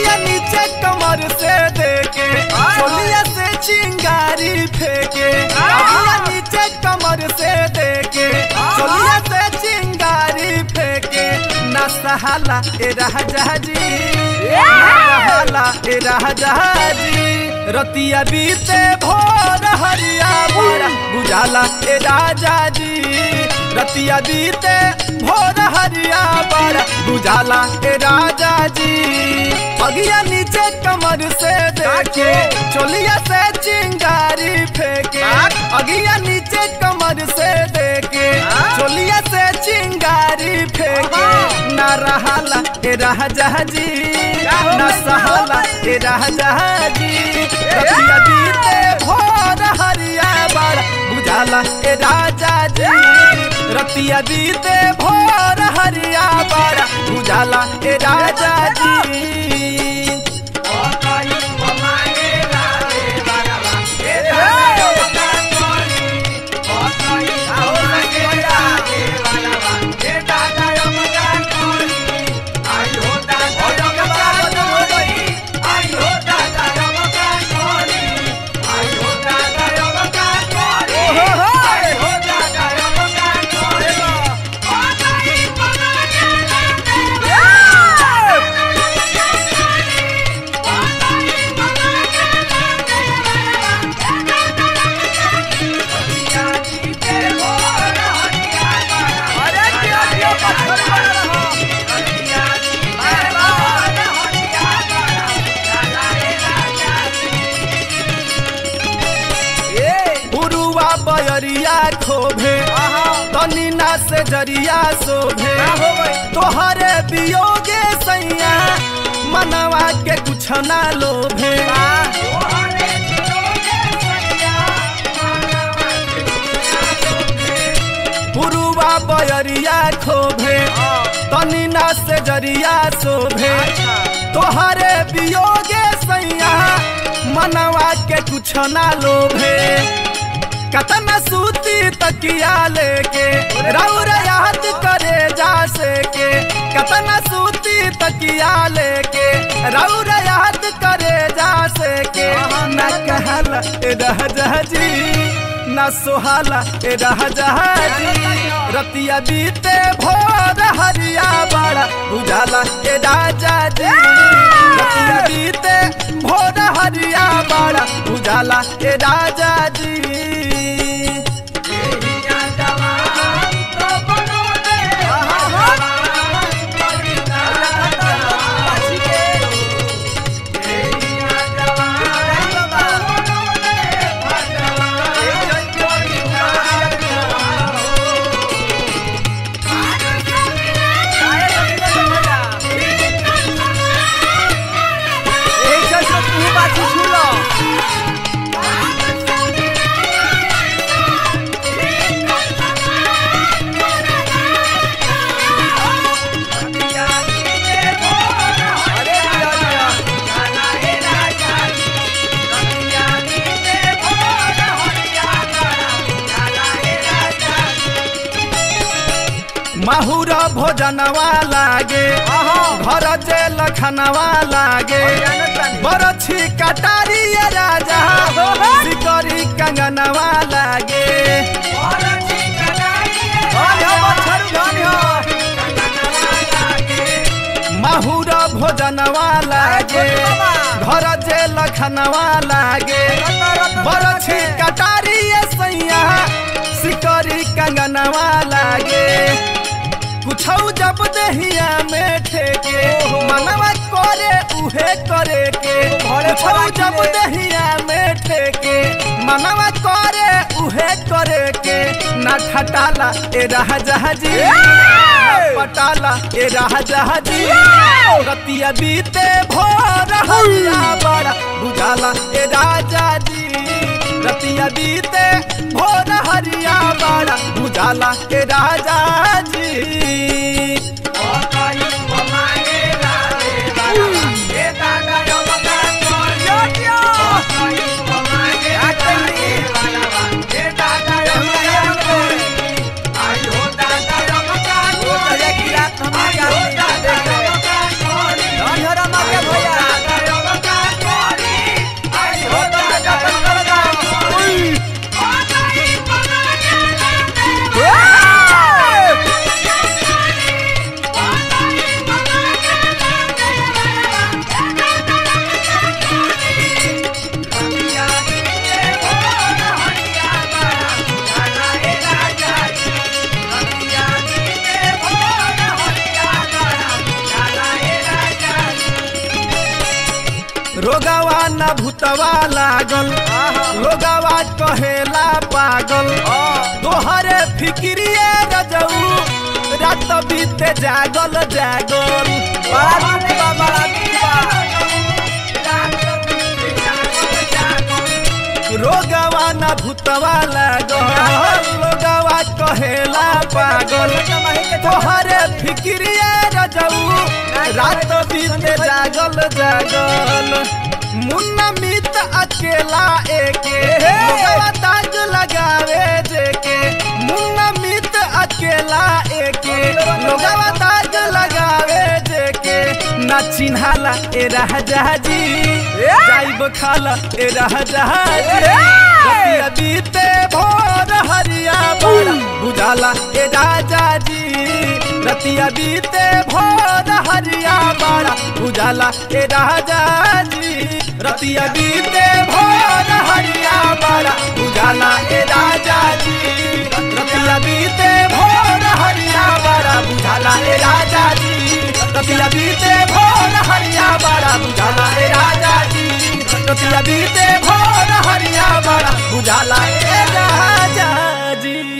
अगिया नीचे कमर से देके चोलिया से चिंगारी फेंके अगिया नीचे कमर से देके चोलिया से चिंगारी फेंके ना सहाला ए राजा जी ना सहाला ए राजा जी रतिया बीते भोर हरिया बड़ा बुझाला ए राजा जी रतिया बीते भोर हरिया बड़ा बुझाला ए राजा जी अगिया नीचे कमर से देखे चोलिया से चिंगारी फेंके अगिया नीचे कमर से देखे चोलिया से चिंगारी फेंके ना रहाला ए राजा जी ना सहाला ए राजा जी रतिया बीते भोर हरिया बड़ा बुझाला ए राजा जी रतिया बीते भोर हरिया बड़ा बुझाला ए राजा जी उरुआ बयरिया खोभे तनी ना से जरिया शोभे तोहरे वियोगे सैया मनवा के कुछ ना लोभे उरुआ बयरिया खोभे तनी ना से जरिया शोभे तोहरे वियोगे सैया मनवा के कुछ ना लोभे कतना सूती तकिया लेके रौर याद करे जा से के कतना सूती तकिया लेके रौर याद करे जा से के न कहला ए राजा जी न सोहाला ए राजा जी रतिया बीते भोर हरिया बड़ा उजाला ए राजा जी रतिया बीते भोर हरिया बड़ा उजाला ए राजा जी माहुर भोजनवा लागे घर जे लखनवा लागे बरछी कटारी ये राजा सिकरी कंगनवा लागे माहुर भोजनवा लागे घर जे लखनवा लागे बरछी कटारी ये सैया सिकरी कंगनवा लागे कुछौ जब दहिया में ठेके मनवा करे उहे करे के कुछौ जब दहिया में ठेके मनवा करे उहे करे के ना खटाला ए राजा जी पटाला ए राजा जी रतिया बीते भोर हरिया बड़ा बुझाला ए राजा जी रतिया बीते भोर हरिया बड़ा बुझाला ए राजा जी भैया रोगवा न भूतवा लागल लोगवा कहेला पागल तोहरे फिक्रिए रजऊ रात बीते जागल जागल बड़ा दुख बा बड़ा दुख बा रोगवा न भूतवा लागल लोगवा कहेला पागल तोहरे फिक्रिए रजऊ रात बीते जागल जागल मुन्ना मित अकेला एके लोगवा ताज लगावे जेके मुन्ना मित अकेला एके लोगवा ताज लगावे जेके ना चिन्हाला ए राजा जी जाइब खाला ए राजा जी रतिया बीते भोर हरिया बड़ा बुझाला ए राजा जी रतिया बीते भोर हरिया बड़ा बुझाला ए राजा जी रतिया बीते भोर हरिया बड़ा बुझाला ए राजा जी रतिया बीते भोर हरिया बड़ा बुझाला ए राजा जी रतिया बीते भोर हरिया बड़ा बुझाला ए राजा जी रतिया बीते भोर हरिया बड़ा बुझाला ए राजा जी